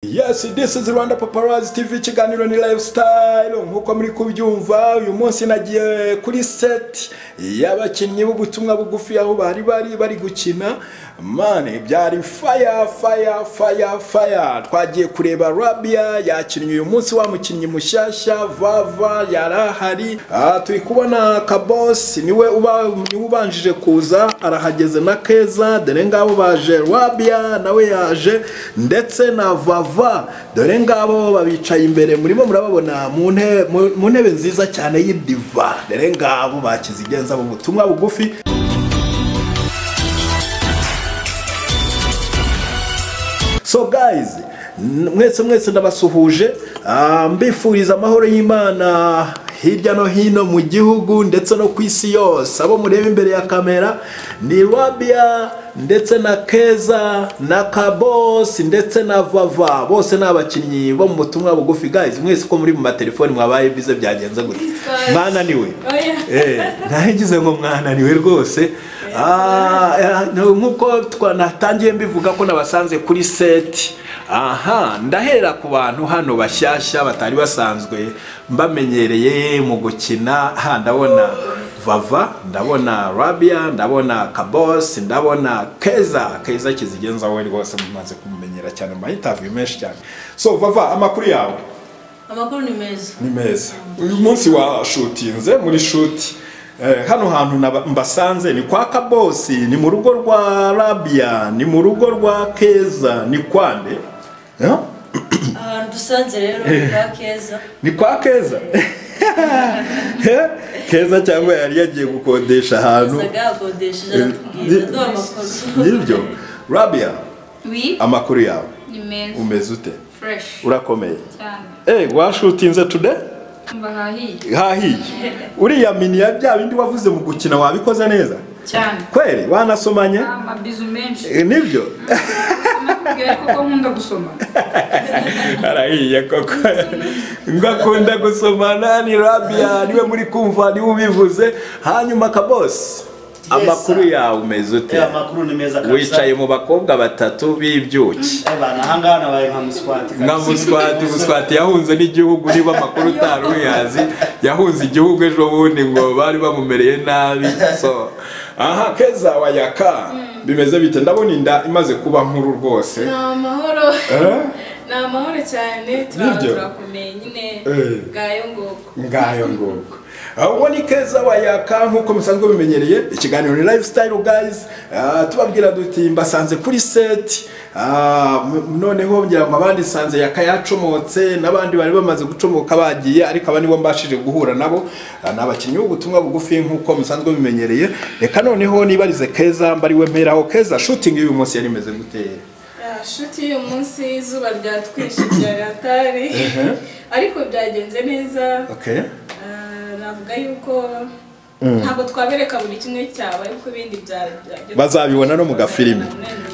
Yes, this is Rwanda Paparazzi TV ikiganiro ni lifestyle nkuko muri kubyumva uyu munsi nagiye kuri set y'abakinnyi b'ubutumwa bugufi aho bari bari bari gukina man byari fire fire fire fire twagiye kureba Rabia yakinnye uyu munsi wa mukinnyi mushyashya Vava yarahari aha turi kubona Kabos niwe uba niwe ubanjije kuza arahageze na Keza dore ngabo baje Rabia nawe yaje ndetse na Vava dore ngabo babicaye imbere murimo murababona mu ntebe mu ntebe nziza cyane y'idiva dore ngabo bakizigenza mu butumwa bugufi so guys n- mwese mwese ndabasuhuje Ah, mbifuriza amahoro y'imana hirya no hino mu gihugu ndetse no ku isi yose abo mureba imbere ya kamera ni rabia ndetse na keza na kabosi ndetse na vava bose ni abakinnyi bo mu butumwa bugufi guys mwese ko muri mu matelefoni mwabaye bize byagenze gutya Twaje. mwananiwe Oya. Eh, ntahingize ngo mwananiwe rwose Ah, eh, nk'uko twa- natangiye mbivuga ko nabasanze kuri seti aha ndahera ku bantu hano bashyashya batari basanzwe mbamenyereye mu gukina ha ndabona vava ndabona rabia ndabona kabosi ndabona keza keza kizigenza we rwose mumaze kumumenyera cyane mu mahintaviyu menshi cyane so vava amakuru yawe amakuru ni meza ni meza uyu munsi washutinze muri shuti Eh, hano hantu naba- mbasanze ni kwa kabosi ni mu rugo rwa rabia ni mu rugo rwa keza ni kwande Eh? ahantu dusanze rero ni kwa keza ni kwa keza Eh? keza cyangwa yari yagiye gukodesha ahantu yasaga yakodesheje aratubwira aduha amakuru nibyo rabia Oui, amakuru yawe ni meza. umeze ute Fresh. urakomeye Cyane. Eh, washutinze today Mbahahiye. hahiye uriya mini ya bya bindi wavuze mu gukina wabikoze neza Cyane. kweli wanasomanye Amabizu menshi. Eh, nibyo Nakubwiye koko nkunda gusoma. arahiye koko ngo akunda gusomana ni rabia niwe muri kumva niwe ubivuze hanyuma kabosi amakuru yawe umeze ute Eh, amakuru ni meza kabisa. wicaye mu bakobwa batatu b'ibyuki Eh, bana ahangaha nabaye nka muswati kabisa. nka muswati muswati yahunze n'igihugu niba amakuru utari uyazi yahunze igihugu ejo bundi ngo bari bamumereye nabi so aha keza wayaka bimeze bite ndabona inda imaze kuba nkuru rwose ni amahoro Eh? ni amahoro cyane turaba Nibyo. turakomeye nyine Eh. bwayo ngoko ngayo nguko uwo ni keza wayaka nk'uko musanzwe bimenyereye ikiganiro ni lifestyle guys Ah, tubabwira duti mbasanze kuri seti Ah, m- noneho ngira ngo abandi nsanze yaka yacomotse n'abandi bari bamaze gucomoka bagiye ariko aba nibo mbashije guhura nabo Ah, ni abakinnyi b'ubutumwa bugufi nk'uko musanzwe bimenyereye reka noneho nibarize keza mbariwe mperaho keza shutingi y'uyu munsi yari imeze guteye Ah, shuti y'uyu munsi izuba ryatwishe ryatari ariko byagenze neza okay Ah, navuga yuko ntabwo twabereka buri kimwe cyawe ariko ibindi bya- bya- bazabibona no mu gafilime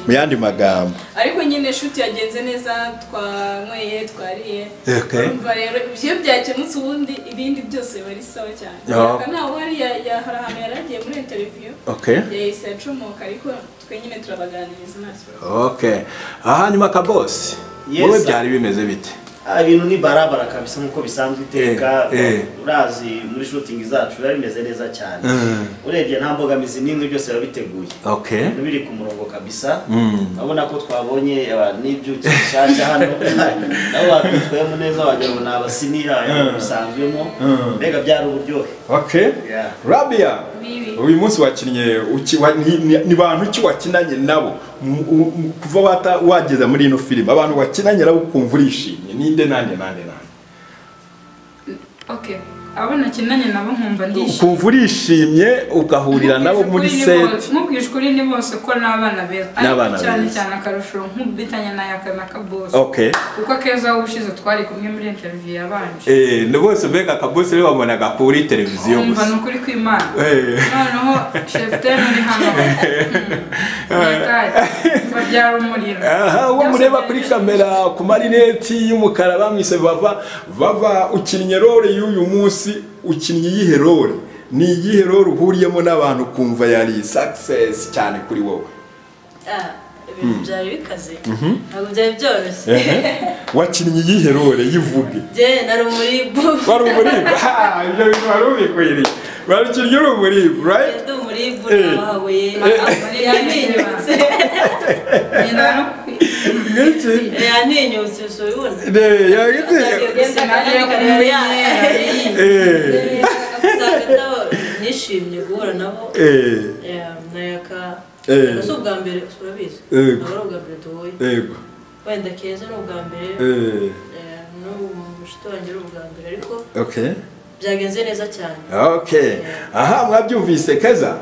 mu yandi magambo ariko nyine shuti yagenze neza twanyweye twariye Okay. urumva rero ibyo byakemutse ubundi ibindi byose biba ari sawa cyane Yeah. Yaka ntawe uhari ya- ya- hari ahantu yari agiye muri interiviyu okay yahise acomoka ariko twe nyine turabaganiriza nta kibazo Okay. aha hanyuma kabosi Yes, wowe sir. byari bimeze bite Ah, ibintu ni barabara kabisa nk'uko bisanzwe iteka Eh, eh. urazi muri shooting zacu biba bimeze neza cyane Mm. urebye nta mbogamizi n'imwe byose biba biteguye okay Ibintu biri ku murongo kabisa Mm. urabona ko twabonye aba- n'ibyuki bishyashya hano nabo batwitwayemo neza wagira ngo ni abasiniya bisanzwemo Mm. mbega byari uburyohe okay Yeah. rabia Bibi. uyu munsi wakinnye uki- wa- ni- ni- ni bantu ki wakinanye nabo M- u- m- kuva wata- wageza muri ino filime abantu wakinanye nabo ukumva urishimye ninde nande nande nande Okay. Abo nakinanye nabo nkumva ndishimye. ukumva urishimye ugahurira nabo muri seti Nkubwije ukuri ni bose ko ni abana beza. Ni Ariko abana Cyane beza. cyane akarusho nk'ubitanye na yaka na kabose. okay Kuko akeza wowe ushize twari kumwe muri interview yabanje. Eh, ni bose mbega akabosi rero babonaga kuri televiziyo Umva ni gusa ukuri kw'Imana. Eh. Noneho Sheften uri hano. Nyakari. Byari umuriro. aha uwo Byose mureba byari kuri bishimishije. kamera ku marineti y'umukara bamwise vava vava ukinnye role y'uyu munsi ukinnye iyihe role ni iyihe role uhuriyemo n'abantu ukumva yari success cyane kuri wowe Ah, ibintu byari bikaze ntabwo byari byoroshye wakinnye iyihe role yivuge njye nari umuribu wari umuribwa ha ibyo bintu wari ubikwiriye wari ukinnye uri umuribwa right ndi umuribu nabahabuye yantinyutse Nyina no kwi- mwiki yantinyutse usubibona ne yagite Sinagera ku menyera. eh usanga nishimye guhura nabo eh nayaka Eh. si ubwa mbere urabizi Yego. ntabwo ari ubwa mbere duhuye yego wenda keza ni ubwa mbere eh Eh, n'ubu mushuti wanjye ari ubwa mbere ariko okay byagenze neza cyane okay aha mwabyumvise keza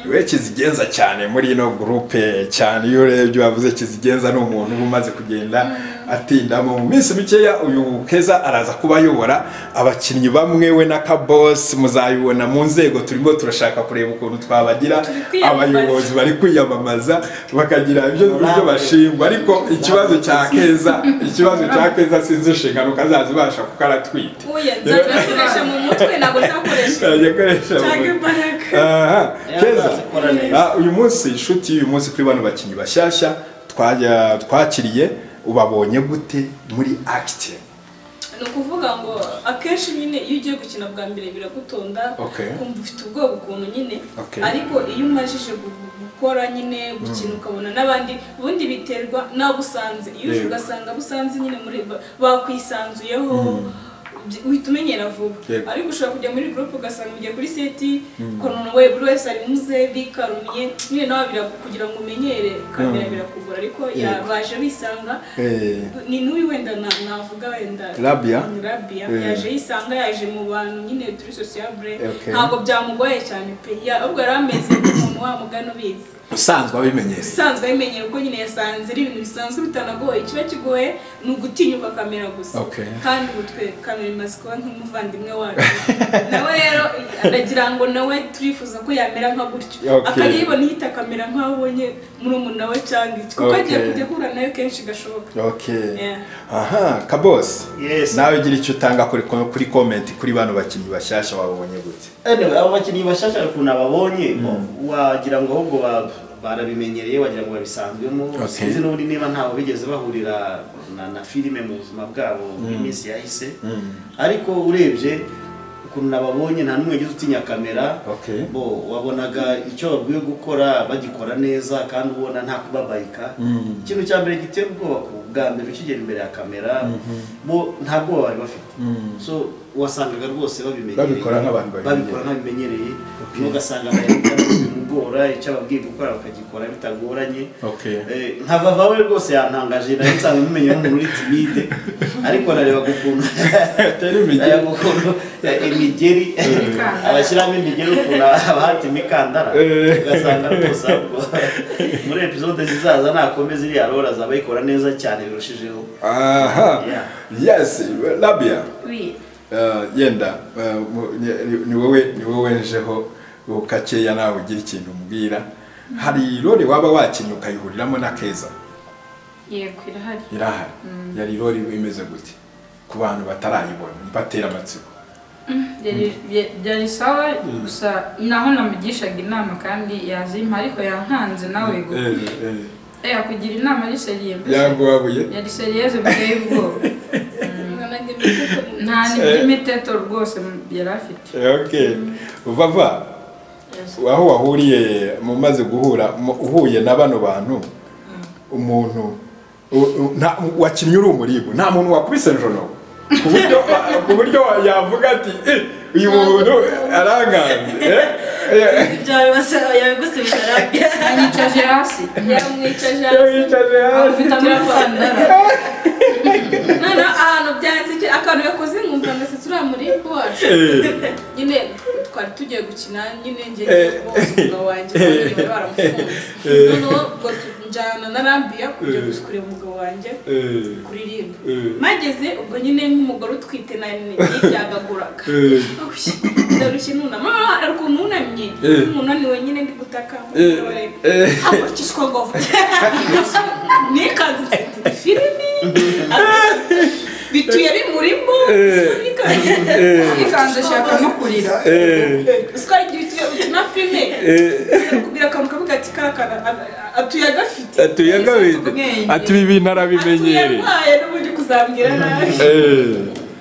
we kizigenza cyane muri ino gurupe cyane iyo urebye wavuze kizigenza ni umuntu uba umaze kugenda atindamo mu minsi mikeya uyu keza araza kuba ayobora abakinnyi bamwe we na kabosi muzayibona mu nzego turimo turashaka kureba ukuntu twabagira kwiyamamaza. abayobozi bari kwiyamamaza bakagira ibyo ibyo bashingwa ariko ikibazo cya keza ikibazo cya keza sinzi inshingano ko azazibasha kuko aratwite uya nzakoresha mu mutwe ntabwo nzakoresha yakoresha cyangwa imbaraga Aha, keza azakora neza. Ah, uyu munsi inshuti y'uyu munsi kuri bano bakinnyi bashyashya twajya- twakiriye ubabonye gute muri active ni ukuvuga ngo akenshi nyine iyo ugiye gukina bwa mbere biragutonda Okay. ukumva ufite ubwoba ukuntu nyine Okay. ariko iyo umajije gu- gukora nyine gukina ukabona n'abandi ubundi biterwa n'abo usanze iyo uje Yego. ugasanga abo usanze nyine muri ba- bakwisanzuyeho byi- uhita umenyera vuba Yego. ariko ushobora kujya muri gurupe ugasanga ugiye kuri seti ukuntu we buri wese ari muze bikarumiye nyine nawe biragu- kugira ngo umenyere kamera birakugora ariko ya- Yego. baje bisanga Eh, ni n'uyu wenda na- navuga wenda Rabia? rabia Eh. yaje yisanga yaje mu bantu nyine turi sociable Okay. ntabwo byamugoye cyane pe Ya- ahubwo yari ameze nk'umuntu wa mugani ubizi usanzwe abimenyereye usanzwe abimenyera kuko nyine yasanze ari ibintu bisanzwe bitanagoye ikiba kigoye ni ugutinyuka kamera gusa Okay. kandi ubu twe kamera imaze kuba nk'umuvandimwe wacu nawe rero aragira ngo nawe turifuza ko yamera nka gutyo Okay. akajya yibona ihita kamera nk'aho ubonye murumuna we cyangwa iki kuko agiye Okay. kujya ahura nayo kenshi gashoboka okay Yeah. aha kabosi Yes. nawe gira icyo utanga kuri ko- kuri comment kuri bano bakinnyi bashyashya wabonye gute anyway abo bakinnyi bashasha hari ukuntu ababonye wagira ngo ahubwo ba- barabimenyereye wagira ngo babisanzwemo Okay. sinzi n'ubundi niba ntawe bigeze bahurira na, na filime mu buzima bwabo bw'iminsi yahise ariko urebye ukuntu nababonye nta n'umwe wigeze utinya kamera Okay. bo wabonaga icyo babwiye gukora bagikora neza kandi ubona nta kubabayika ikintu cya mbere gitera ubwoba ku bwa mbere ukigera imbere ya kamera bo nta bwoba bari bafite so wasangaga rwose babimenyereye Babikora nk'abantu babimenyereye. babikora ntabimenyereye ntugasanga bimugora icyo ababwiye gukora bakagikora bitagoranye Okay. Eh, nkava vawe rwose yantangaje nari nsanzwe mumenye nk'umuntu uri timide ariko nareba ukuntu Atari imigeri. nareba ukuntu eh, imigeri Imikandara. abashyiramo imigeri ukuntu haba hati imikandara Eh. ugasanga rwose ahubwo muri episode zizaza nakomeza iriya rora azaba ayikora neza cyane birushijeho aha Yeah. yes labia Wi. Eh, yenda eh, mu- ni- ni- ni wowe ni wowe njeho gakeya nawe ugira ikintu umbwira hari role waba wakinnye ukayihuriramo na keza Yego irahari. irahari yari role imeze gute ku bantu batarayibona batera amatsiko Byari- bya- byari sawa gusa naho namugishaga inama kandi yazimpa ariko yankanze nawe go. Eh, eh, Eh kugira inama ari seriye mbese. yaguhabuye Yari seriyeze biteye ubwoba. mwana ndemeye ko Nta n'iby'imiteto rwose yari afite. okay vava Yes. aho wahuriye mumaze guhura mu- uhuye na bano bantu umuntu u- u- nta- wakinnye uri umuribu nta muntu wakubise njono ku buryo ku buryo yavuga ati "Eh, uyu muntu aranganze eh, eh, ibyabibasaba yabigusubije arabya Yanyicaje hasi. yamwicaje iyo hasi wicaje hasi Afite amapandara. noneho ahantu byansekeje akantu yakoze nkumva ndasetse uriya muribu wacu Eh, nyine twari tugiye gukina nyine njye Eh. bose umugabo wanjye bari baramufunze Eh. noneho ubwo njyana na rambiya kujya Eh. kureba umugabo wanjye eh, kuririmba Eh. mageze ubwo nyine nk'umugore utwite na ntibyagaguraga eh, ndarushye nunama ariko umunamye Eh. umuntu ni wenyine ndi gutaka Eh. Eh. hakurikijwe ngo n'ikanzu mfite filimi bituye bimurimo Eh. ikanzu Ikanzu ashaka no kurira. eh. uswa igihe utu- utuntu na filime birakubwira akantu kavuga ati kakana atuye agafite atuye agabide ati ibi bintu arabimenyereye atuyarwaye n'ubundi kuzambwira nabi Eh,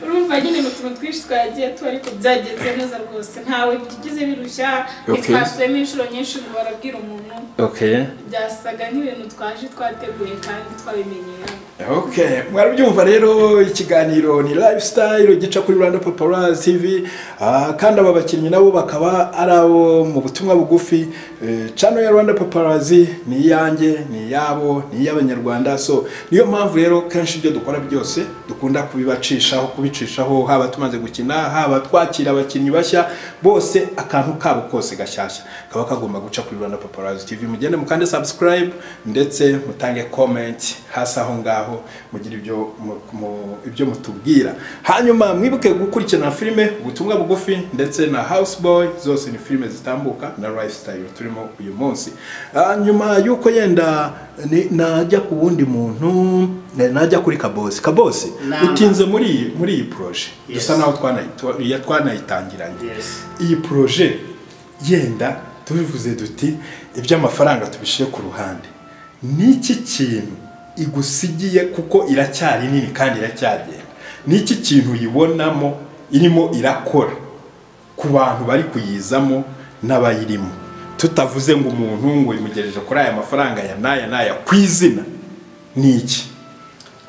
urumva nyine ni utuntu twinshi twagiye tu ariko byagenze neza rwose ntawe bigize birushya Okay. ntitwasuyemo inshuro nyinshi ngo barabwira umuntu okay byasaga nk'ibintu twaje twateguye kandi twabimenyereye Okay, mwarabyumva rero ikiganiro ni lifestyle gica kuri Rwanda Paparazzi TV ah, kandi aba bakinnyi nabo bakaba ari abo mu butumwa bugufi Eh, channel ya Rwanda Paparazzi ni iyanjye ni iyabo ni iy'abanyarwanda so niyo mpamvu rero kenshi ibyo dukora byose dukunda kubibacishaho kubicishaho haba tumaze gukina haba twakira abakinnyi bashya bose akantu kabo kose gashyashya kaba kagomba guca kuri Rwanda Paparazzi TV mugende mukande subscribe ndetse mutange comment hasi aho ngaho mugira ibyo mu- mu- ibyo mutubwira hanyuma mwibuke gukurikirana filime ubutumwa bugufi ndetse na house boy zose ni filime zitambuka na lifestyle turimo uyu munsi Ah, nyuma yuko yenda ni- najya ku wundi muntu eh, najya kuri kabosi kabosi Nama. utinze muri iyi muri iyi proje Yes. dusa naho twanayitu- ya- twanayitangiranye Yes. iyi proje yenda tubivuze duti iby'amafaranga tubishyire ku ruhande n'iki kintu igusigiye kuko iracyari nini kandi iracyagenda n'iki kintu uyibonamo irimo irakora ku bantu bari kuyizamo n'abayirimo tutavuze ngo umuntu ngo uyimugejeje kuri aya mafaranga ya n'aya n'aya ku izina ni iki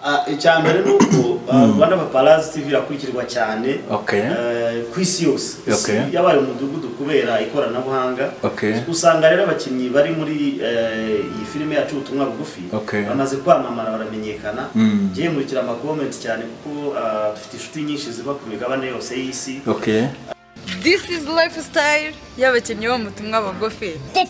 Ah, icya mbere ni uko ah, rwanda paparazi tv irakurikirwa cyane Okay. eh, ku isi yose isi Okay. yabaye umudugudu kubera ikoranabuhanga Okay. usanga rero abakinnyi bari muri eh, iyi filime yacu ubutumwa bugufi Okay. bamaze kwamamara baramenyekana Mm. njyewe nkurikira amakomenti cyane kuko ah, dufite inshuti nyinshi ziba ku migabane yose y'isi okay This is lifestyle y'abakinnyi bo mu butumwa bugufi. This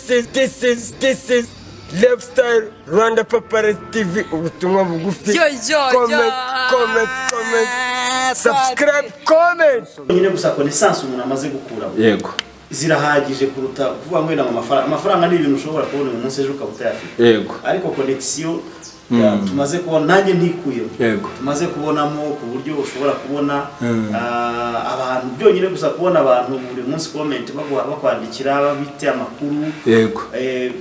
is, this is, this is Lifestyle Rwanda Paparazzi TV ubutumwa bugufi Yo, yo, yo. comment, comment, comment subscribe, comment nyine gusa konesansi umuntu amaze gukuramo yego zirahagije kuruta kuvuga ngo wenda amafaranga amafaranga ni ibintu ushobora kubona uyu munsi ejo ukaba utayafite yego ariko konegisiyo ya- tumaze kubona nanjye ntikuyemo Yego. tumaze kubonamo ku buryo ushobora kubona ah, abantu byonyine gusa kubona abantu buri munsi komenti baguha bakwandikira babite amakuru yego Eh,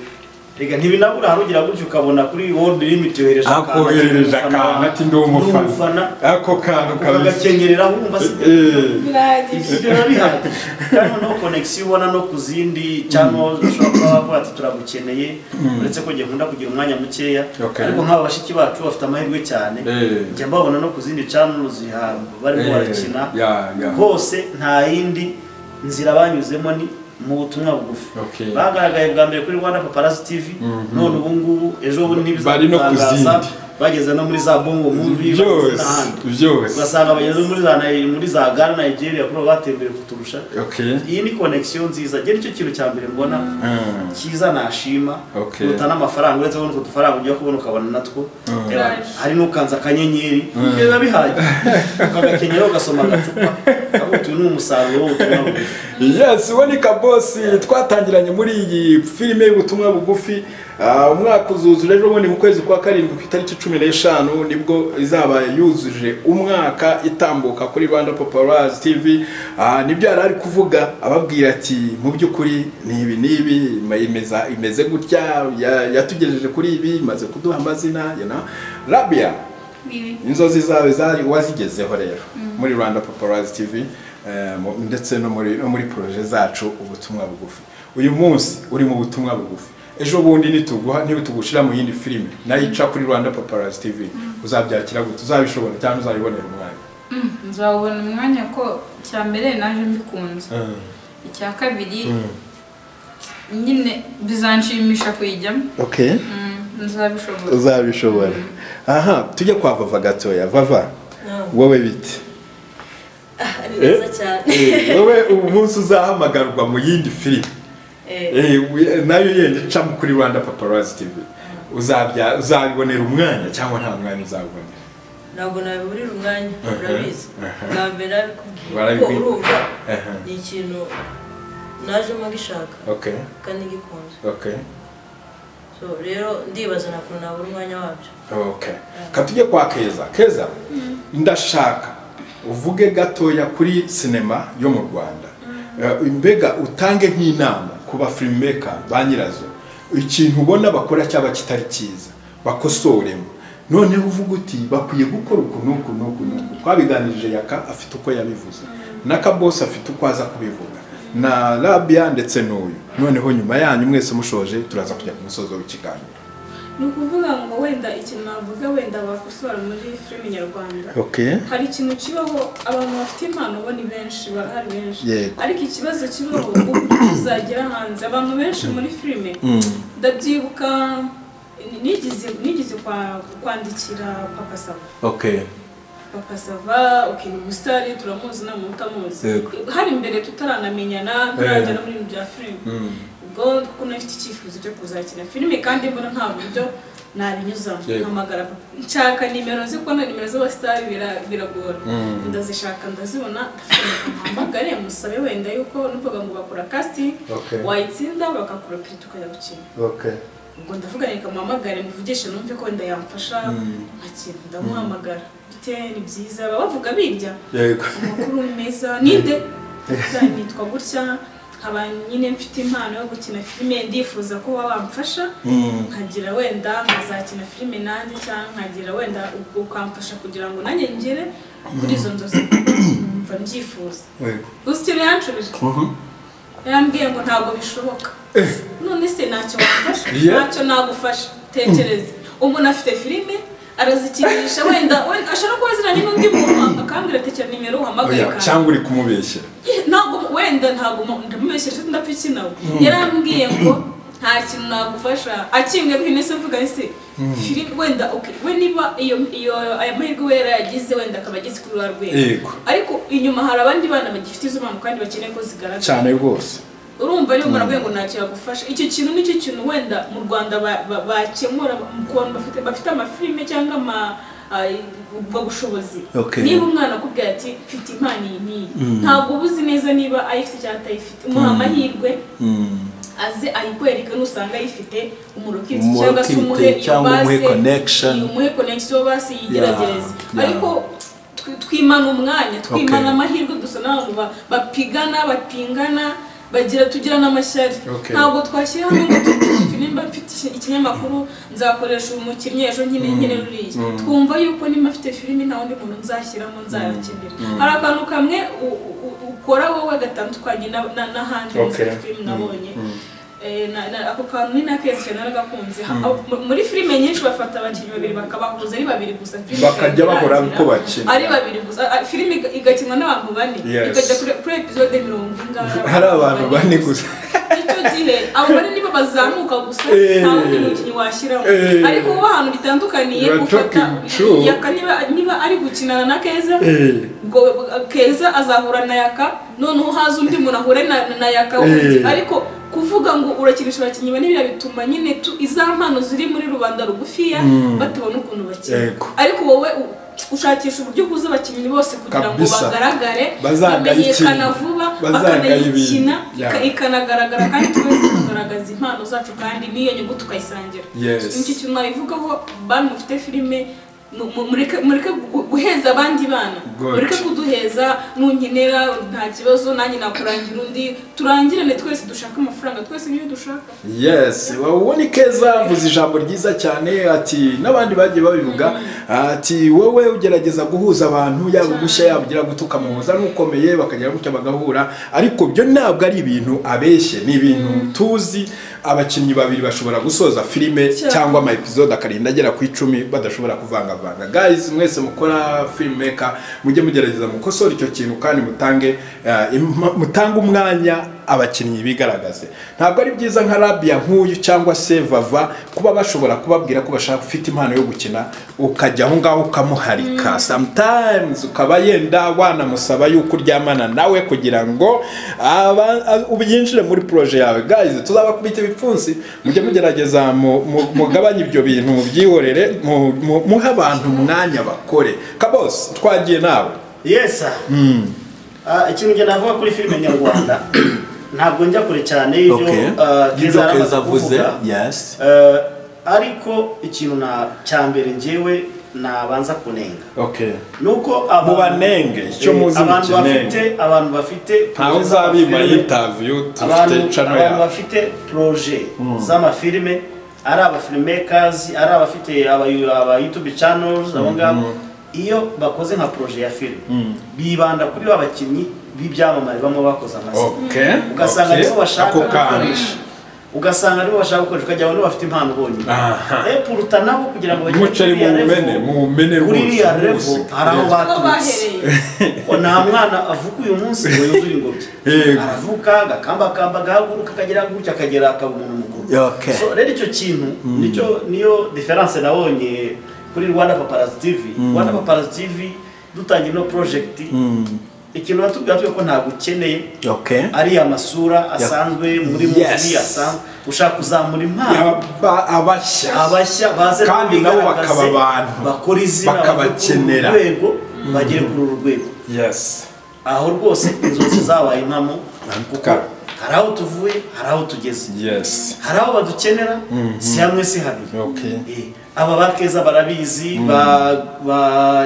reka ntibinabura harugira gutyo ukabona kuri world limit yohereje akoherereje akantu ati ndi umufana ako kantu kabisa ukagakenyerera wumva si Eh, birahagije ibyo biba bihari kandi noneho konegisiyo ubona no ku zindi cyangwa ushobora kuba wavuga ati turagukeneye uretse ko njye nkunda kugira umwanya mukeya Okay. ariko nk'aba bashiki bacu bafite amahirwe cyane Eh. njya mbabona no ku zindi channel ziha barimo Eh, barakina ya, ya. hose nta yindi nzira banyuzemo ni mu butumwa bugufi Okay. bagaragaye bwa mbere kuri Rwanda Paparazzi TV none ubu ngubu ejo bundi Bari no ku ntibizatangaza zindi. bageze no muri za bongo movie bageze byose n'ahandi byose ugasanga bageze muri za Nai- muri za Ghana Nigeria kuba batembere kuturusha okay iyi ni connection nziza njye nicyo kintu cya mbere mbona Mm. cyiza nashima Okay. kuruta n'amafaranga uretse kubona utwo dufaranga ujya kubona ukabona natwo Eh, Right. hari n'ukanza akanyenyeri ibyo biba bihagije ukagakenyera ugasoma agacupa ahubwo utu ni umusaruro w'ubutumwa bugufi yes uboneka bosi twatangiranye muri iyi filime y'ubutumwa bugufi Ah, umwaka uzuzu rero ubundi mu kwezi kwa karindwi ku itariki cumi n'eshanu nibwo izaba yuzuje umwaka itambuka kuri rwanda paparazzi tv Ah, nibyo yari ari kuvuga ababwira ati mu by'ukuri ni ibi n'ibi imeza- imeze gutya ya- yatugejeje kuri ibi imaze kuduha amazina you know. rabia inzozi zawe zari wazigezeho rero muri rwanda paparazzi tv eh, mu- ndetse no muri no muri poroje zacu ubutumwa bugufi uyu munsi uri mu butumwa bugufi ejo bundi nituguha ntibitugushyira mu yindi filime nayo ica kuri rwanda paparazzi tv uzabyakira gute uzabishobora cyangwa uzabibonera umwanya nzawubona umwanya ko icya mbere naje mbikunze icya kabiri nyine bizanshimisha kuyijyamo okay Mm, nzabishobora uzabishobora aha tujye kwa vava gatoya vava wowe bite Ah, ni neza cyane wowe ubu munsi uzahamagarwa mu yindi filime Eh, Eh, we- nayo yenda icamo kuri rwanda paparazzi tv uzabya uzabibonera umwanya cyangwa nta mwanya uzabibonera ntabwo nabiburira umwanya Mhm. urabizi Mhm. bwa mbere nabikubwiye ko Barabikwiye. urumva Aha. ni ikintu najemo gishaka okay kandi gikunze okay so rero ndibaza nakuntu nabura umwanya wabyo okay katujye kwa keza keza ndashaka uvuge gatoya kuri sinema yo mu rwanda eh, mbega utange nk'inama ku ba firimeka ba nyirazo ikintu ubona bakora cyaba kitari cyiza bakosoremo noneho uvuga uti bakwiye gukora uku n'uku n'uku n'uku twabiganirije yaka afite uko yabivuze n'akabosi afite uko aza kubivuga na rabia ndetse n'uyu noneho nyuma yanyu mwese mushoje turaza kujya ku musozo w'ikiganiro ni ukuvuga ngo wenda ikintu navuga wenda bakosora muri filime nyarwanda okay hari ikintu kibaho abantu bafite impano bo ni benshi barahari benshi Yego. ariko ikibazo kibaho uburyo uzagera hanze abantu benshi muri filime ndabyibuka ni- nigeze nigeze kwa- kwandikira papa sava okay papa sava ukintu umusare turamuzi nta muntu utamuzi Yego. hari imbere tutaranamenyana turajya no muri ibintu bya filime ubwo kuko nafite icyifuzo cyo kuzakina filime kandi mbona nta buryo nabinyuzamo Yego. mpamagara papa. nshaka nimero nzi ko na nimero z'abasitari bira- biragora ndazishaka ndazibona mpamagare musabe wenda yuko numvaga ngo bakora casting Okay. wayitsinda bakakura kiri tukajya gukina okay ubwo ndavuga reka muhamagare muvugishe numve ko wenda yamfasha nkakina ndamuhamagara bite ni byiza baba bavuga birya yego amakuru meza ninde nitwa gutya nkaba nyine mfite impano yo gukina filime ndifuza ko waba wamfasha nkagira wenda nkazakina filime nanjye cyangwa nkagira wenda ubwo ukamfasha kugira ngo nanjye ngere kuri izo nzozi mva mbyifuza yego gusa icyo yanshubije yambwiye ngo ntabwo bishoboka none se ntacyo wafasha Yeah. ntacyo nagufasha tekereza umuntu afite filime arazikinisha wenda wenda ashobora kuba aziranye n'undi muntu akambwira tekera nimero uhamagaye oya cyangwa uri kumubeshyera ntabwo wenda ntabwo ndamubeshye ndetse ndapfa nawe yarambwiye ngo nta kintu nagufasha akinga bwine se mvuga se filime wenda okay, we niba iyo iyo aya mahirwe we yarayagize wenda akaba ageze kuri rwa rwego Yego. ariko inyuma hari abandi bana bagifite izo mpano kandi bakeneye ko zigaragara cyane rwose urumva niba umuntu avuye ngo ntacyo yagufasha icyo kintu nicyo kintu wenda mu rwanda ba- ba- bakemura ku bantu bafite bafite amafilime cyangwa ama ay- ubwo bushobozi Okay. niba umwana akubwira ati mfite impano iyi n'iyi ntabwo uba uzi neza niba ayifite cyangwa atayifite umuha amahirwe aze ayikwereke nusanga ayifite umurokiti Umurokite cyangwa se umuhe iyo cyangwa umuhe base, connection. iyo umuhe connection basi yigerageze Yeah, yeah. ariko twi- twimana umwanya twimana Okay. amahirwe dusa n'abantu ba- bapigana bapingana bagira tugira n'amashyari Okay. ntabwo twashyira hamwe ngo tuti- nimba mfite iki- ikinyamakuru nzakoresha uyu mukinnyi ejo nyine nyine ruriya twumva yuko nimba mfite filime nta wundi muntu nzashyiramo nzayakenera hari akantu kamwe u- u- u- ukora wowe gatandukanye na- na- n'ahandi Okay. muri filime nabonye Eh, na- na- ako kantu ni nakezi cyane naragakunze Ha- mu- muri filime nyinshi bafata abakinnyi babiri bakabahuza ari babiri gusa filime Bakajya ikaba bahora irangira. uko bakina. ari babiri gusa Ah, ah, filime iga- igakinwa n'abantu bane Yes. ikajya kuri- kuri episode mirongo ingahe hari abantu bane gusa icyo gihe abo bari nibo bazamuka gusa Eh. nta wundi mukinnyi washyiramo Eh. ariko uba ahantu bitandukaniye You are ufata talking true. yaka niba niba ari gukinana na keza Eh. ubwo keza azahura na yaka noneho haza undi muntu ahure na, na yaka wundi Eh. ariko kuvuga ngo urakinisha abakinnyi bane biriya bituma nyine tu izampano ziri muri rubanda rugufiya batabona ukuntu bakina Yego. ariko wowe u- ushakisha uburyo uhuza abakinnyi bose kugira ngo Kabisa. bagaragare Bazagaye bamenyekana ikintu. vuba Bazagaye bakanayikina ibintu. ika- Yeah. ikanagaragara kandi twese tugaragaza impano zacu kandi n'iyo nyungu tukayisangira Yes. nicyo kintu nabivugaho bantu mufite filime mu- mu- mureke mureke gu- guheza abandi bana Good. mureke kuduheza nunkenera nta kibazo nanjye nakurangira undi turangirane twese dushake amafaranga twese niyo dushaka yes wowe ni keza avuze ijambo ryiza cyane ati n'abandi bagiye babivuga ati wowe ugerageza guhuza abantu yaba ugushya yaba ugira gutuka mu muza n'ukomeye bakagera gutya bagahura ariko byo ntabwo ari ibintu abeshye ni ibintu tuzi abakinnyi babiri bashobora gusoza filime Cyane. cyangwa ama episode akarinda agera ku icumi badashobora kuvangavanga guys mwese mukora filmmaker mujye mugerageza mukosora icyo kintu kandi mutange eh, im- mutange umwanya abakinnyi bigaragaze ntabwo ari byiza nka rabia nk'uyu cyangwa se vava kuba bashobora kubabwira ko bashaka ufite impano yo gukina ukajya aho ngaho ukamuharika sometimes ukaba yenda wanamusaba yuko uryamana nawe kugira ngo aba- a- ubyinjire muri proje yawe guys tuzabakubita ibipfunsi mujye mugerageza mu- mu- mugabanye ibyo bintu mubyihorere mu- mu- muhe abantu umwanya bakore kabos twagiye nawe yesa Ah, ikintu njye navuga kuri filime nyarwanda ntabwo njya kure cyane y'ibyo ah, Keza yari amaze kuvuga yes Eh, ariko ikintu na cya mbere njyewe nabanza kunenga okay nuko abantu- Mubanenge, icyo Eh, muzi abantu mukenenge. bafite abantu bafite ntawe uzabima yitaviyu dufite abantu cano abantu yawe bafite proje z'amafilime ari abafilmmakers ari abafite abayu- aba youtube channels abo ngabo iyo bakoze nka proje ya filime bibanda kuri ba bakinnyi b'ibyamamare bamwe bakoze amazina okay ugasanga okay. nibo bashaka ako kanya gukoresha ugasanga nibo bashaka gukoresha ukajya abantu bafite impano bonyine Aha. epuruta nabo kugira ngo bagere umuceri kuri iriya muwumene level- muwumene kuri rwose iriya levo rwose. hari aho aho baturutse bahereye ngo nta mwana avuka uyu munsi ngo yuzuye ingobyi Yego. aravuka agakambakamba agahaguruka akagera gutya akagera akaba umuntu mukuru Okay. so rero icyo kintu nicyo niyo diferanse nabonye kuri rwanda paparazi tivi rwanda paparazi tivi dutangira ino porojegiti ikintu batubwira tuko ko ntabwo ukeneye okay ariya masura asanzwe muri Yes. muzi asanzwe ushaka kuzamura impano Aba- abashya abashya baze Kandi nabo bigaragaze, bakaba abantu. bakora izina Bakabakenera. bave kuri uru rwego bagere kuri uru rwego yes aho rwose inzozi zabaye impamo kuko Ntabwo. hari aho tuvuye hari aho tugeze yes hari aho badukenera si hamwe si habiri okay Eh, aba ba keza barabizi ba ba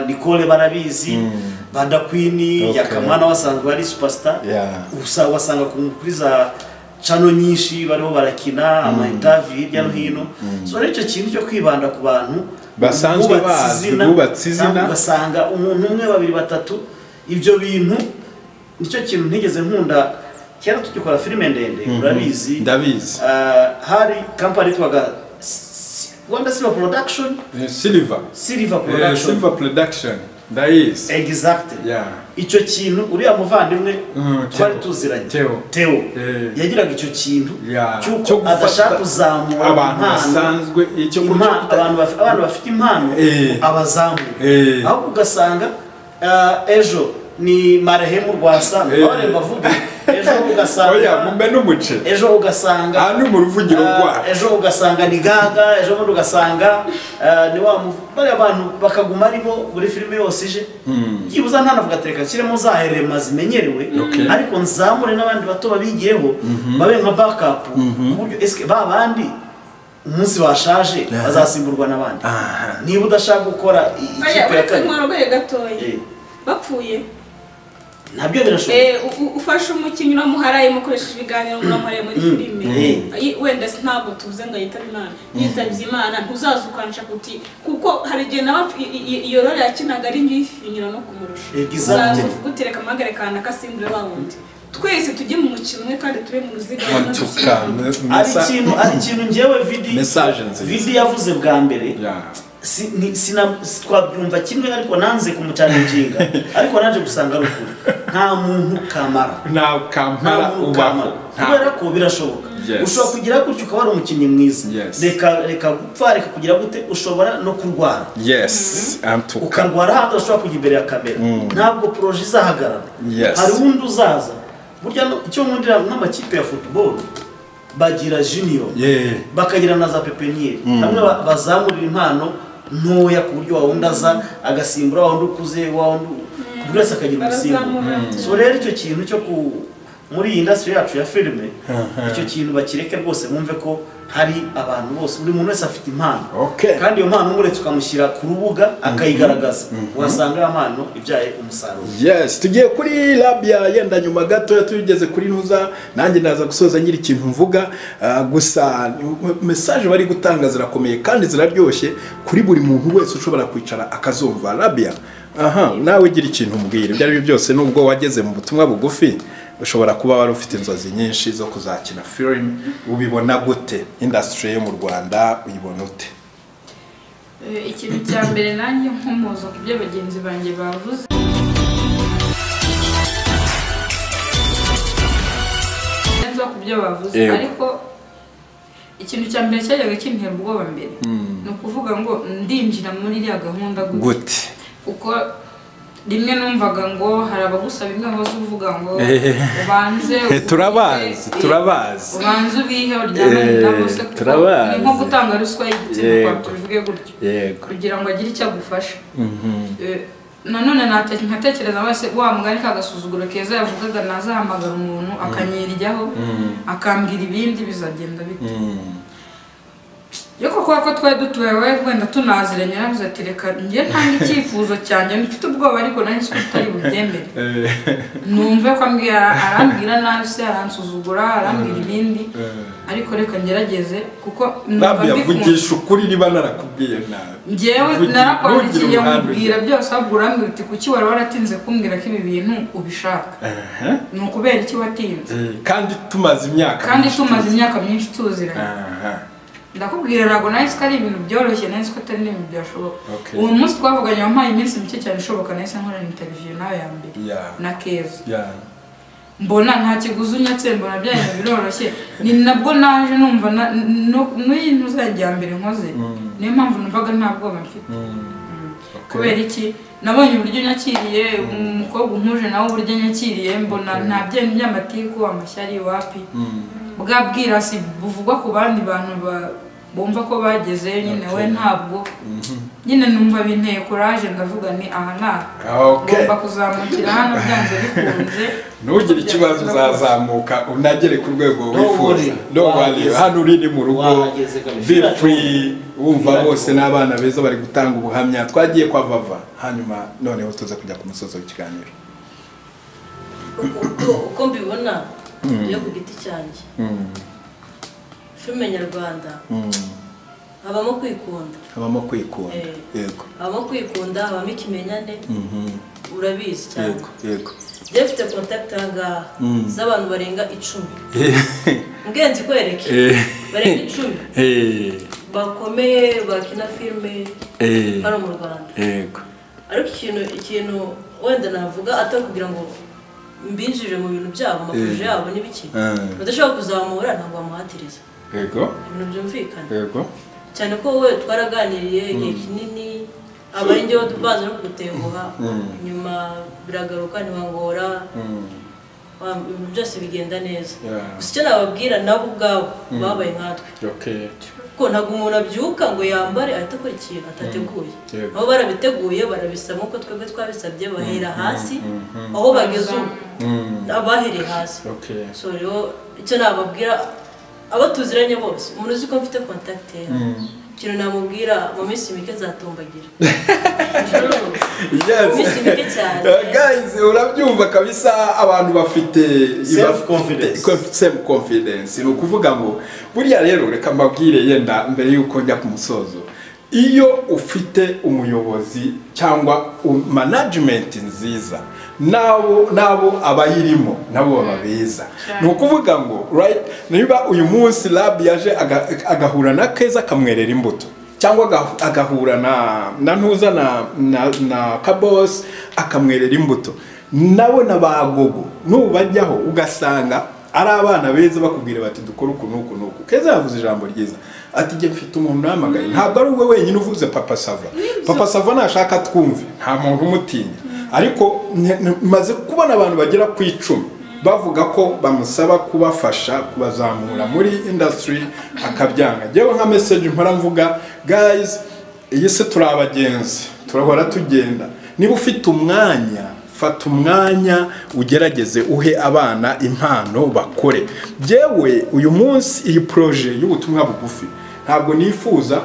nicole barabizi ba dakwini Okay. yakamana wasanzwe ari superstar Yeah. usa wasanga ku kuri za cano nyinshi bariho barakina amaintavi hirya no hino so rero icyo kintu cyo kwibanda ku bantu Basanzwe bubatse bazi, izina, bubatse izina. kandi ugasanga umuntu umwe babiri batatu ibyo bintu nicyo kintu ntigeze nkunda kera tugikora filime ndende urabizi ndabizi Uh, hari kampani yitwaga S- rwanda silver production Eh, silver silver Eh, production silver production ndayizi exactly yeah icyo kintu uriya muvandimwe Mm, twari Theo. tuziranye Theo. teo Eh. yagiraga icyo kintu Yeah. Cyo cy'uko gufata adashaka kuzamura abantu impano. basanzwe icyo Impa- abantu baf- abantu bafite impano Eh. abazamura Eh. ahubwo ugasanga uh, ejo ni marehemu rwasanga Eh. baremba avuga ejo oya ugasanga mumbe n'umuceri ejo ugasanga aha ni mu ruvugiro Ah, rwa ejo ugasanga ni gaga ejo bundi ugasanga ah, ni wa mu- bariya bantu bakaguma ari bo buri filime yose ije byibuze ntanavuga ati reka nshyiremo zaherema zimenyerewe Okay. ariko nzamure n'abandi bato babigiyeho babe nka bakapu ku buryo esike ba bandi umunsi bashaje bazasimburwa n'abandi Aha. niba udashaka gukora i- Oya, ikipe ya uretse kabiri inkorogwe gatoya Eh. bapfuye nabyo birashoboka Eh, u- u- ufashe umukinnyi uramuharaye mukoresheje ibiganiro muramuharaye muri Mm. filime Mm. Ayi, wenda si- ntabwo tuvuze ngo yitabe imana yitabye imana ntuzaza ukanshaka uti kuko hari igihe nawe i- i- i- iyo rore yakinaga ari njye ifinyira no kumurusha Exactly. uzaza kugutereka amagare kandi akasimbura wa wundi twese tujye mu mukino umwe kandi tube mu ruziga no matuka gushyira- ari ikintu ari ikintu njyewe vidi Message nziza. vidi yavuze bwa mbere Yeah. si, ni, sina, si- twabyumva kimwe ariko nanze kumucaninginga ariko naje gusanga ari ukuri nta muntu kamara nta kampara ubaho kubera ko birashoboka Yes. ushobora kugira gutyo ukaba ari umukinnyi mwiza Yes. reka reka gupfa reka kugira gute ushobora no kurwara yes amtuka ukarwara ahandi udashobora kujya imbere ya kamera ntabwo poroje izahagarara Yes. hari uwundi uzaza burya no- icyo nkundira nk'amakipe ya football bagira junior yeah bakagira na za pepiniyeri hamwe ba- bazamurira impano ntoya ku buryo wawundi aza agasimbura wawundi ukuze wawundi buri wese akagira umusimbu Barazamura. so rero icyo kintu cyo ku muri iyi indasitiri yacu ya filime icyo kintu bakireke rwose bumve ko hari abantu bose buri muntu wese afite impano Okay. kandi iyo mpano umuretse ukamushyira ku rubuga akayigaragaza wasanga iyo mpano ibyaye umusaruro yes tugiye kuri labia yenda nyuma gatoya tugeze kuri ntuza nanjye naza gusoza nyiri ikintu mvuga Ah, gusa mesaje bari gutanga zirakomeye kandi ziraryoshye kuri buri muntu wese ushobora kwicara akazumva labia aha nawe ugira ikintu umbwira ibyo ari byo byose nubwo wageze mu butumwa bugufi ushobora kuba wari ufite inzozi nyinshi zo kuzakina filime ubibona gute indasitiri yo mu rwanda uyibona ute Eh, ikintu cya mbere nanjye nkomoza ku byo bagenzi banjye bavuze neza ku byo bavuze Yego. ariko ikintu cya mbere cyajyaga kintera ubwoba mbere ni ukuvuga ngo ndinjira muri iriya gahunda gute gute kuko rimwe numvaga ngo hari abagusaba imwe hoze uvuga ngo Eh. ubanze Eh, turabazi, ubike, eh, turabazi. ubanze ubihe uryamane na bose Eh, kuko turabazi. ni nko gutanga ruswa y'igitsina kwa Yego. tubivuge gutyo yego kugira ngo agire icyo agufasha Eh, nanone nate- nkatekereza wese wa mugani ka gasuzuguro keza yavugaga nazahamagara umuntu akanyiryaho akambwira ibindi bizagenda bite ariko kubera ko twari dutuwe wenda tunaziranye yaravuze ati reka njye ntanga icyifuzo cyanjye mfite ubwoba ariko nari nzi ko tutari bubyemere numve ko ambwira arambwira nabi se aransuzugura arambwira ibindi ariko reka ngerageze kuko ntabwo numva mbikunze yavugisha ukuri niba narakubwiye nabi ngewe Vugira- narakwandikiye ntugire umugambi. nkubwira byose ahubwo urambwira uti kuki wari waratinze kumbwira ko ibi bintu ubishaka Aha. ni ukubera iki watinze Eh, kandi tumaze imyaka kandi myinshi tumaze tuzi. imyaka myinshi tuziranye Aha. ndakubwira ntabwo nahise ko ari ibintu byoroshye nahise ko atari n'ibintu byashoboka Okay. uwo munsi twavuganye wampaye iminsi mike cyane ishoboka nahise nkorana interiviyo nawe ya mbere Ya. na keza Ya. mbona nta kiguzi unyatse mbona bya bintu biroroshye ni nabwo naje numva na- no- n'iyi ntuzajya mbere nkoze niyo mpamvu numvaga nta bwoba mfite Okay. kubera iki nabonye uburyo unyakiriye umukobwa unkuje nawe uburyo anyakiriye mbona nta byenda by'amatiku amashyari wapi bwa bwirasi buvugwa ku bandi bantu ba- bumva ko bageze nyine we ntabwo nyine numva binteye kuraje ndavuga ni aha ni aha Okay. ngomba kuzamukira hano byanze bikunze ntugire ikibazo uzazamuka unagere ku rwego wifuza worry. no worry Wahageze. hano uri ni mu rugo Wahageze kabisa. be free wumva Feel bose free. n'abana beza bari gutanga ubuhamya twagiye kwa vava hanyuma noneho tuza kujya ku musozo w'ikiganiro Uko- uko- uko mbibona iyo ku giti cyanjye Mm, filime nyarwanda mm. habamo kwikunda habamo kwikunda Eh. yego habamo kwikunda habamo ikimenyane Mhm. urabizi cyane yego yego njye mfite kontakiti aha ngaha z'abantu barenga icumi ngenzi kwereke Eh. barenga icumi Eh, bakomeye bakina filime eh, hano mu rwanda yego ariko ikintu ikintu wenda navuga atari kugira ngo mbinjire mu bintu byabo amaporoje yabo n'ibiki Eh. badashobora kuzamura ntabwo bamuhatiriza yego ibintu byumvikana yego cyane ko we twaraganiriye igihe kinini aba ari njyewe tubanza no kugutenguha nyuma biragaruka ntiwangora wa- ibintu byose bigenda neza Yeah. gusa icyo nababwira nabo ubwabo babaye nkatwe okay kuko ntabwo umuntu abyuka ngo yambare ahita akora ikintu atateguye Yego. nabo barabiteguye barabisaba nk'uko twebwe twabisabye bahera hasi aho bageze ubu abahereye hasi okay so rero icyo nababwira abo tuziranye bose umuntu uzi ko mfite kontakite ye ikintu namubwira mu minsi mike zatombagira Yes. mu minsi mike cyane Uh, guys urabyumva kabisa abantu bafite Self confidence. self confidence ni ukuvuga ngo buriya rero reka mbabwire yenda mbere y'uko njya ku musozo iyo ufite umuyobozi cyangwa u- management nziza nabo nabo abayirimo nabo baba beza ni ukuvuga ngo right niba uyu munsi lab yaje aga- agahura na keza akamwerera imbuto cyangwa aga- agahura na na ntuza na na, na kabos akamwerera imbuto nawe na bagogo nubajyaho ugasanga ari abana beza bakubwira bati dukore uku n'uku n'uku keza yavuze ijambo ryiza ati jye mfite umuntu uhamagaye ntabwo ari wowe wenyine uvuze papa sava papa sava nashaka twumve nta muntu umutinya ariko n- n- maze kubona abantu bagera ku icumi bavuga ko bamusaba kubafasha kubazamura muri industry akabyanga ngewe nka message mpora mvuga guys iyi se turi abagenzi turahora tugenda niba ufite umwanya fata umwanya ugerageze uhe abana impano bakore yewe uyu munsi iyi proje y'ubutumwa bugufi ntabwo nifuza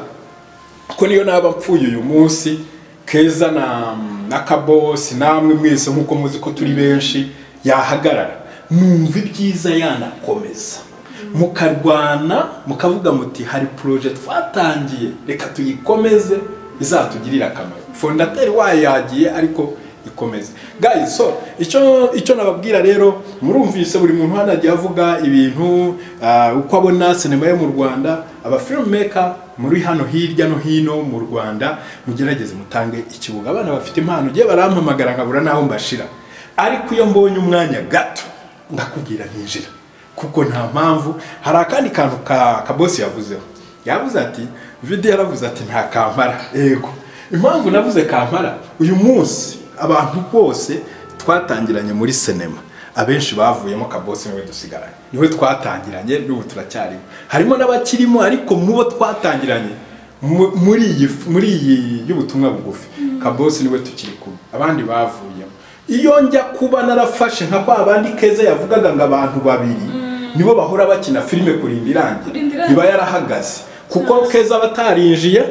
ko niyo naba mpfuye uyu munsi keza na na kabosi namwe mwese nk'uko muzi ko turi benshi yahagarara numva ibyiza yanakomeza mukarwana mukavuga muti hari poroje twatangiye reka tuyikomeze izatugirire akamaro fondateri wayo yagiye ariko ikomeze guys so icyo icyo nababwira rero murumvise buri muntu hano agiye avuga ibintu ah, uko abona sinema yo mu rwanda aba filmmaker muri hano hirya no hino mu rwanda mugerageze mutange ikibuga abana bafite impano ugiye barampamagara nkabura n'aho mbashira ariko iyo mbonye umwanya gato ndakubwira ninjira kuko nta mpamvu hari akandi kantu ka kabosi yavuzeho yavuze ati video yaravuze ati nta kampara yego impamvu navuze kampara uyu munsi abantu bose twatangiranye muri sinema abenshi bavuyemo kabosi niwe dusigaranye niwe twatangiranye n'ubu turacyarimo harimo n'abakirimo ariko mu bo twatangiranye mu- muri iyi f- muri iyi y'ubutumwa bugufi kabosi niwe tukiri kumwe abandi bavuyemo iyo njya kuba narafashe nka kwa bandi keza yavugaga ngo abantu babiri nibo bahora bakina filime kurinda irangira Kurinda irangira. iba yarahagaze kuko keza abatarinjiye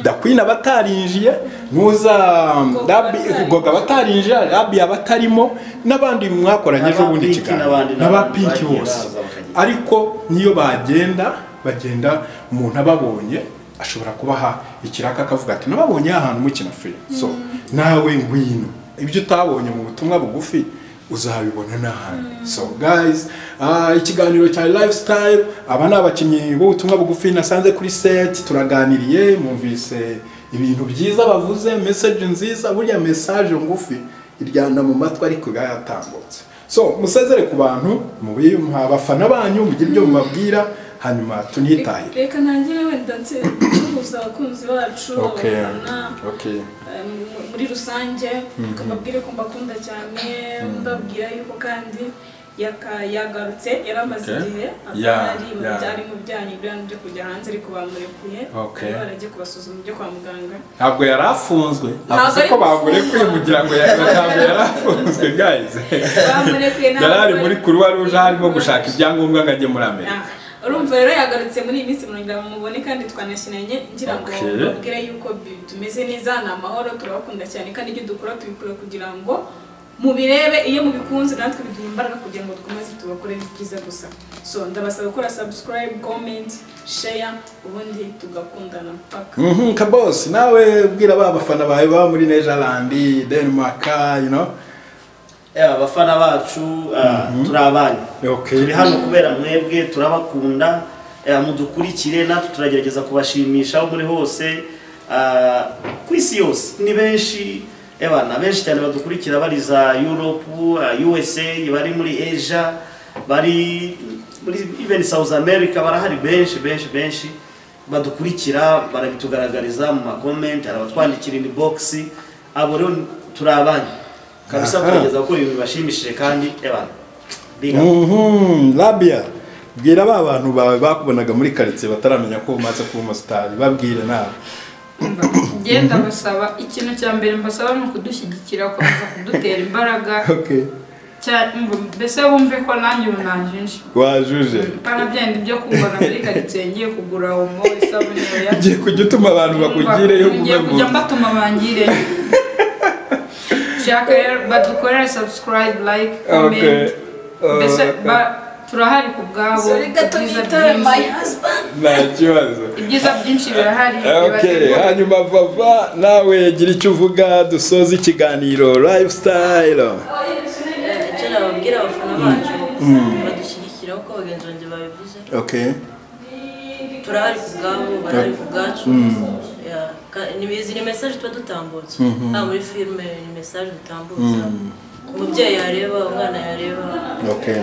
dakwini abatarinjiye ntuza Rabi- goga abatarinjiye rabi abatarimo n'abandi mwakoranye ejo bundi N'aba Pinky ikiganiro n'abandi n'abapinki bagiye bose baza bakagenda. ariko niyo bagenda bagenda umuntu ababonye ashobora kubaha ikiraka akavuga ati nababonye aha hantu mukina filime so nawe ngwino ibyo utabonye mu butumwa bugufi uzabibona n'ahandi so guys ah, ikiganiro cya lifestyle aba ni abakinnyi b'ubutumwa bugufi nasanze kuri set turaganiriye mwumvise ibintu byiza bavuze message nziza burya message ngufi iryana mu matwi ariko yatambutse so musezere ku bantu mubi- mu abafana banyu mugire ibyo mubabwira hanyuma tunitahire reka ntangire wenda nse- nsuhuza abakunzi bacu Okay. abafana okay eh, mu- muri rusange mbabwire ko mbakunda cyane mbabwira yuko kandi yaka- yagarutse yari amaze Okay. igihe Yeah, atari mu yeah. byari mu byanyu ibyanyu byo kujya hanze ariko bamurekuye Okay. Barimo baragiye kubasuzuma ibyo kwa muganga ntabwo yari afunzwe Ntabwo avuze ari ko bagurekuye gufungwa. kugira ngo ya- ntabwo yari afunzwe guys bamurekuye ntabwo yari ari bari- muri kuruwa ruje arimo gushaka ibyangombwa ngo ajye muri amerika Ah, urumva rero yagarutse muri iyi minsi murongo mubone kandi twanakinanye ngira ngo Okay. babwire yuko bi- tumeze neza ni amahoro turabakunda cyane kandi ibyo dukora tubikora kugira ngo mubirebe iyo mubikunze natwe biduha imbaraga kugira ngo dukomeze tubakorere ibyiza gusa so ndabasaba gukora subscribe comment share ubundi tugakundana paka Mhm, kabosi nawe bwira ba bafana bawe baba muri nejalandi denmark you know Yeah, abafana bacu ah, turi abanyu Okay. turi hano kubera mwebwe turabakunda eh, mudukurikire natwe turagerageza kubashimisha aho muri hose ah, ku isi yose ni benshi ebana benshi cyane badukurikira bari za europe ah, usa bari muri asia bari muri even south america barahari benshi benshi benshi badukurikira barabitugaragariza mu makomenti hari abatwandikira in box abo rero turi abanyu kabisa Aha. tugerageza gukora ibintu bibashimishije kandi ebana biga Mhm, rabia bwira ba bantu bawe bakubonaga muri karitsiye bataramenya ko umaze kuba umusitari babwire nawe ngenda basaba ikintu cya mbere mbasaba ni ukudushyigikira gukomeza kudutera imbaraga okay cya- mb- mbese bumve ko nanjye ubu najinje wajuje pana byenda ibyo kugura muri karitsiye ngiye kugura omo isabune oya ugiye kujya utuma abantu bakugire yo ngiye kujya kubavuga mbatuma bangire nshaka rero badukorere subscribe like okay comment mbese ba- turahari ku bwabo ibyiza byinshi- nta kibazo ibyiza byinshi birahari okay bibagirwa- hanyuma vava nawe gira icyo uvuga dusoze ikiganiro lifestyle icyo nababwira abafana bacu badushyigikira uko bagenzi banjye babivuze okay turahari ku bwabo barahari ku bwacu Yeah, ka- ni izi ni mesaje tuba dutambutsa haba muri filime ni mesaje dutambutsa umubyeyi yareba umwana yareba okay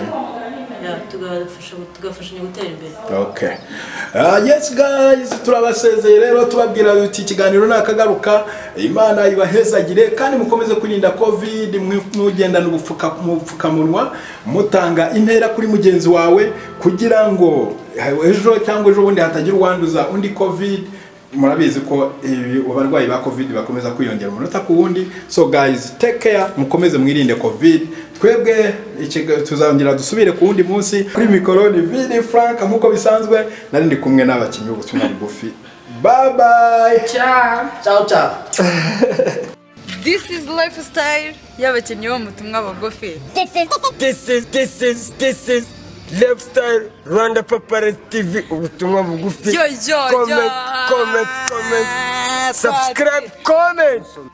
yeah, tugafasha- tugafashanya gutera imbere okay uh, yes guys turabasezeye rero tubabwira duti ikiganiro nakagaruka imana ibahezagire kandi mukomeze kwirinda covid mwi- mugendana ubupfuka- ubupfukamunwa mutanga intera kuri mugenzi wawe kugira ngo ejo cyangwa ejo bundi hatagira uwanduza undi covid murabizi ko ibi- abarwayi ba covid bakomeza kwiyongera umunota ku wundi so guys take care mukomeze mwirinde covid twebwe ikiga- tuzongera dusubire ku wundi munsi kuri mikoro ni vini frank nk'uko bisanzwe nari ndi kumwe n'abakinnyi b'ubutumwa bugufi bye bye Ciao. ciao ciao This is lifestyle y'abakinnyi b'ubutumwa bugufi. This is, this is, this is Lifestyle Rwanda Paparazzi TV ubutumwa bugufi Yo, yo, yo. comment, comment, comment subscribe, comment